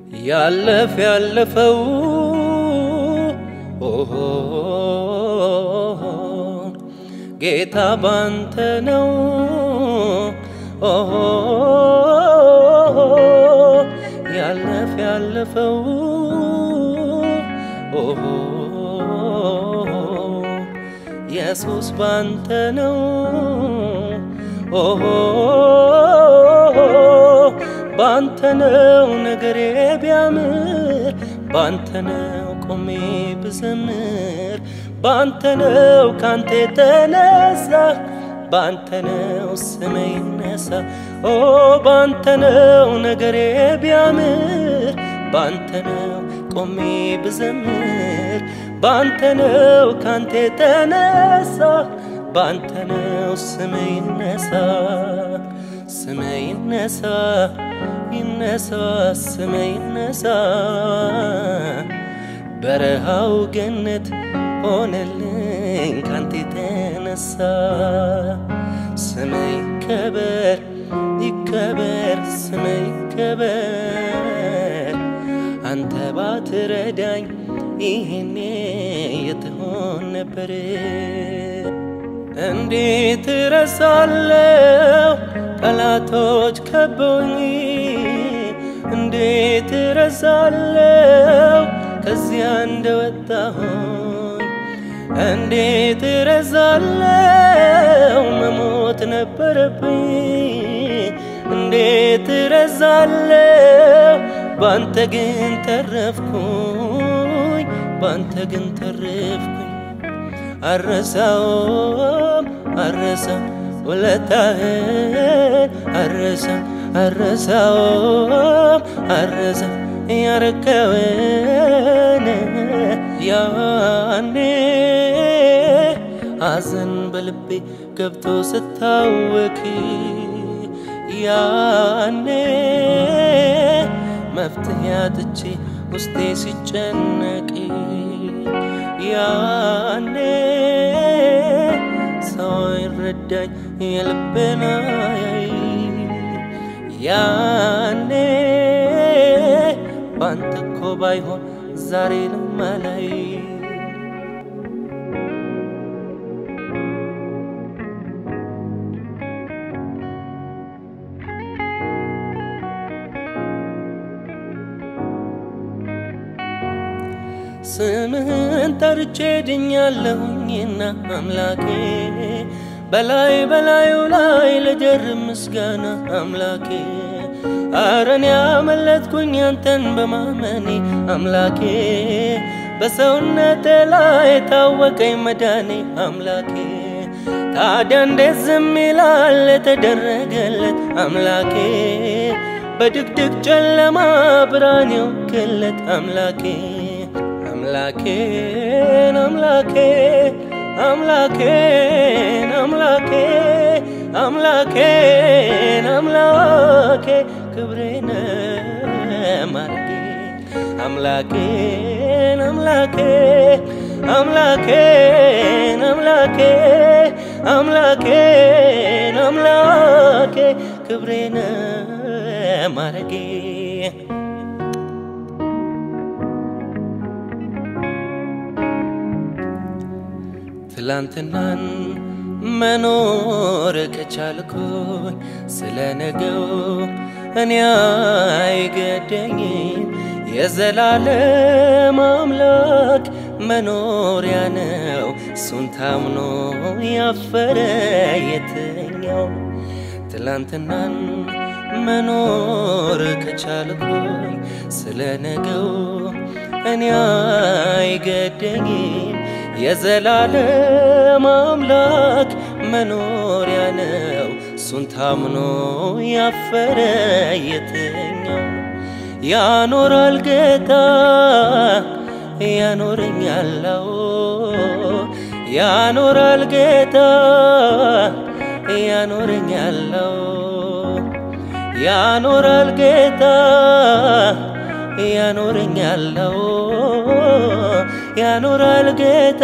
ያለፍ ያለፈው ኦሆ ጌታ ባንተ ነው ኦሆ ያለፍ ያለፈው ኦሆ ኢየሱስ ባንተ ነው ኦሆ ባንተ ነው ነገሬ ቢያምር ባንተ ነው ቆሜ ብዘምር ባንተ ነው ካንተ የተነሳ ባንተ ነው ስሜ ይነሳ ኦ ባንተ ነው ነገሬ ቢያምር ባንተ ነው ቆሜ ብዘምር ባንተ ነው ካንተ የተነሳ ባንተ ነው ስሜ ይነሳ ስሜ ይነሳ ይነሳ ስሜ ይነሳ በረሃው ገነት ሆነልኝ ካንተ የተነሳ ስሜ ይከበር ይከበር ስሜ ይከበር አንተ ባትረዳኝ ይሄኔ የትሆን ነበር እንዴት እረሳለሁ ጠላቶች ከበውኝ እንዴት እረሳለሁ ከዚያ እንደወጣሁኝ እንዴት እረሳለሁ መሞት ነበረብኝ እንዴት እረሳለሁ ባንተ ግን ተረፍኩኝ ባንተ ግን ተረፍኩኝ አረሳውም አረሳም ውለታህን አረሳም አረሳውም አረሳም ያረከውን ያኔ አዘን በልቤ ገብቶ ስታወክ ያኔ መፍትሄ አጥቼ ውስጤ ሲጨነቅ ያኔ ሰው ይረዳኝ የልቤን አያይ ያኔ ባንተ እኮ ባይሆን ዛሬ ልማላይ ስምህን ጠርቼ ድኛለሁኝና አምላኬ በላይ በላዩ ላይ ለጀርብ ምስጋና አምላኬ አረን ያመለጥኩኝ አንተን በማመኔ አምላኬ በሰውነቴ ላይ ታወቀኝ መዳኔ አምላኬ ታዲያ እንዴት ዝም ይላል የተደረገለት አምላኬ በድቅድቅ ጨለማ ብርሃን የወገለት አምላኬ አምላኬን አምላኬን አምላኬን አምላኬን አምላኬን አምላኬ ክብሬን ማርጌ አምላኬን አምላኬን አምላኬን አምላኬ አምላኬን አምላኬ ክብሬን ማረጌ ትላንትናን መኖር ከቻልኩኝ ስለ ነገው እኔ አይገደኝም። የዘላለም አምላክ መኖሪያ ነው፣ እሱን ታምኖ ያፈረ የትኛው? ትላንትናን መኖር ከቻልኩኝ ስለ ነገው እኔ አይገደኝም። የዘላለም አምላክ መኖሪያ ነው፣ እሱን ታምኖ ያፈረ የትኛው? ያኖራል ጌታ ያኖረኛለው ያኖራል ጌታ ያኖረኛለው ያኖራል ጌታ ያኖረኛለው ያኖራል ጌታ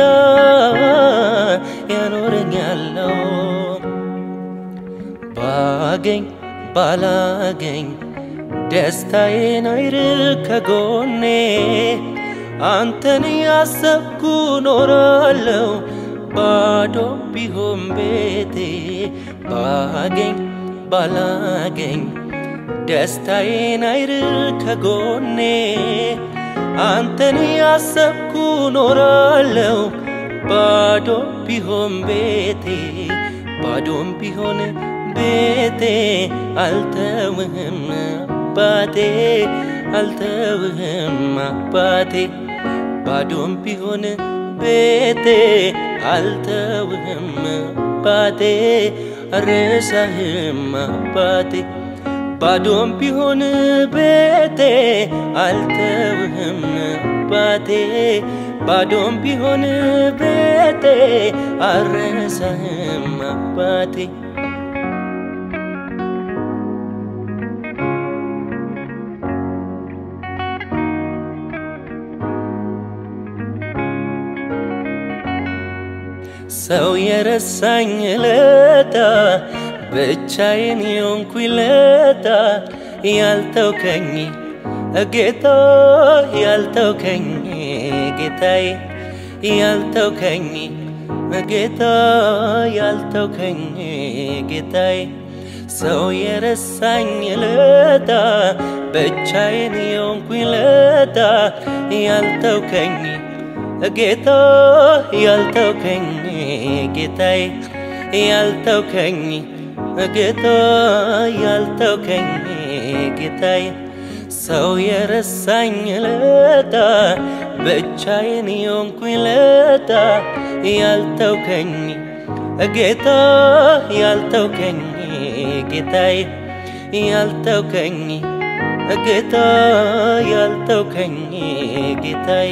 ያኖረኛለው ባገኝ ባላገኝ ደስታዬን አይርቅ ከጎኔ አንተን ያሰብኩ ኖራለሁ ባዶ ቢሆን ቤቴ ባገኝ ባላገኝ ደስታዬን አይርቅ ከጎኔ አንተን ያሰብኩ ኖራለሁ ባዶ ቢሆን ቤቴ ባዶም ቢሆን ቤቴ አልተውህም አባቴ አልተውህም አባቴ ባዶም ቢሆን ቤቴ አልተውህም አባቴ አልረሳህም አባቴ ባዶም ቢሆን ቤቴ አልተውህም አባቴ ባዶም ቢሆን ቤቴ አልረሳህም አባቴ ሰው የረሳኝ ለታ ብቻዬን የሆንኩኝ ለታ ያልተውከኝ ጌታ ያልተውከኝ ጌታዬ ያልተውከኝ ጌታ ያልተውከኝ ጌታዬ ሰው የረሳኝ ለታ ብቻዬን የሆንኩኝ ለታ ያልተውከኝ ጌታ ያልተውከኝ ጌታዬ ያልተውከኝ ጌታ ያልተውከኝ ጌታዬ ሰው የረሳኝ ለታ ብቻዬን የሆንኩኝ ለታ ያልተውከኝ ጌታ ያልተውከኝ ጌታዬ ያልተውከኝ ጌታ ያልተውከኝ ጌታዬ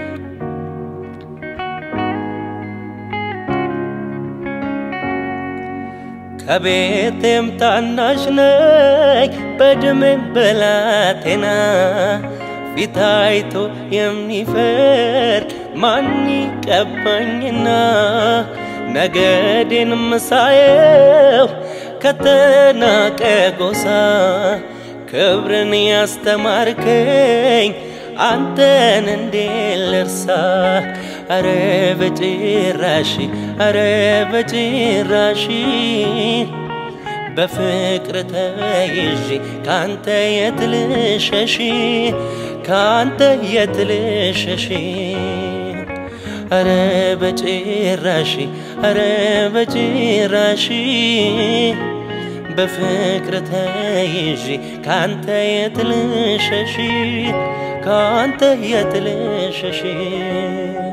ከቤቴም ታናሽ ነኝ በዕድሜም ብላቴና ፊት አይቶ የሚፈርድ ማን ይቀባኝና ነገዴን ምሳየው ከተናቀ ጎሳ ክብርን ያስተማርከኝ አንተን እንዴ ልርሳ አረ በጭራሽ አረ በጭራሽ በፍቅር ተይዤ ካንተ የት ልሸሽ ካንተ የት ልሸሽ አረ በጭራሽ አረ በጭራሽ በፍቅር ተይዤ ካንተ የት ልሸሽ ካንተ የት ልሸሽ